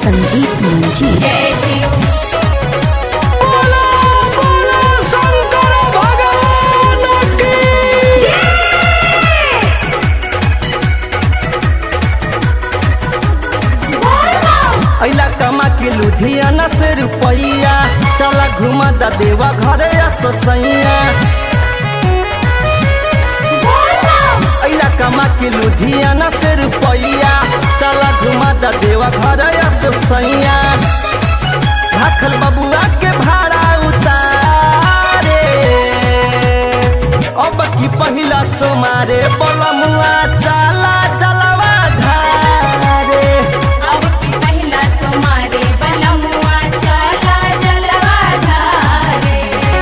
संजीत मंजी जय शिव बोलो बोलो शंकर भगवान की अइला कमा के लुधियाना से रुपैया चला घुमा दा देवा घरे ससैया अइला कमा के लुधियाना से रुपैया चला घुमा दा देवा घरे ससैया भाखल बबुआ के भाड़ा उतारे अब की पहिला सोमारे बलमुआ चला चलवा ढारे अब की पहला सोमारे बलमुआ चला जलवा धारे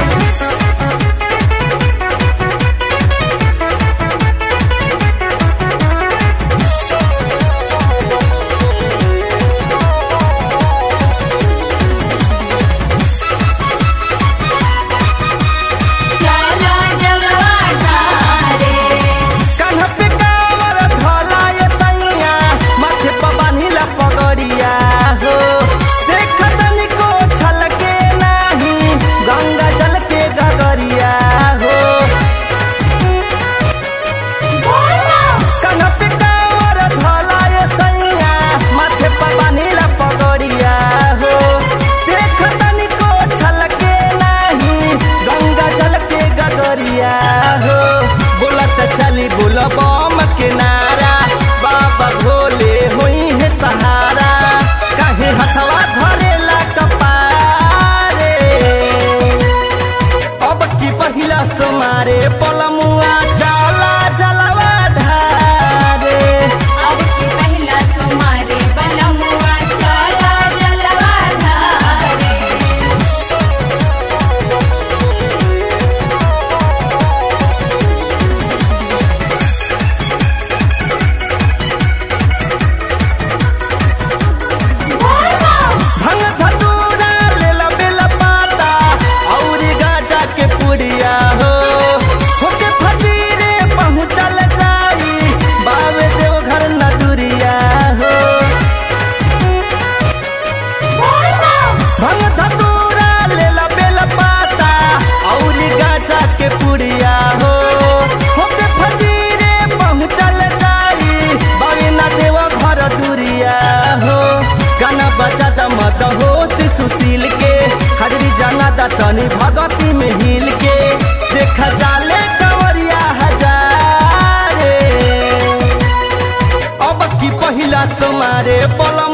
चला जलवा धारे कान्हा पे कांवर धोला ये सैया माथे पर बान्हिला पगड़िया हो देख तनिको छलके नाही गंगा जल के गगरिया हो कान्हा पे कांवर धोला ये सैया माथे पर बान्हिला पगड़िया हो देख तनिको छलके नाही गंगा जल के गगरिया हो बोलत चली बोल बम के नारा बाबा भोले होई है सहारा काहे हथवा धरेला कपारे अब की पहिला सोमारे पलमुआ जाला जलवा ढारे अब की पहला सोमारे बलमुआ चला जलवा धारे भंग धतूरा लेला बेला पाता औरी गाजा के पुड़िया हो होके फजीरे पहुँचल जाई बावे देव घर नदुरिया हो भंग धतूरा लेला बेला पाता औरी गाजा के पुड़िया हो होके फजीरे पहुँचल जाई बावे ना देव घर दुरिया हो गाना बजा दा मत हो सुशील के हाजरी जाना दा तनी भगती में हिल के देखा जाले कंवरिया हजारे अब की पहिला समारे पलम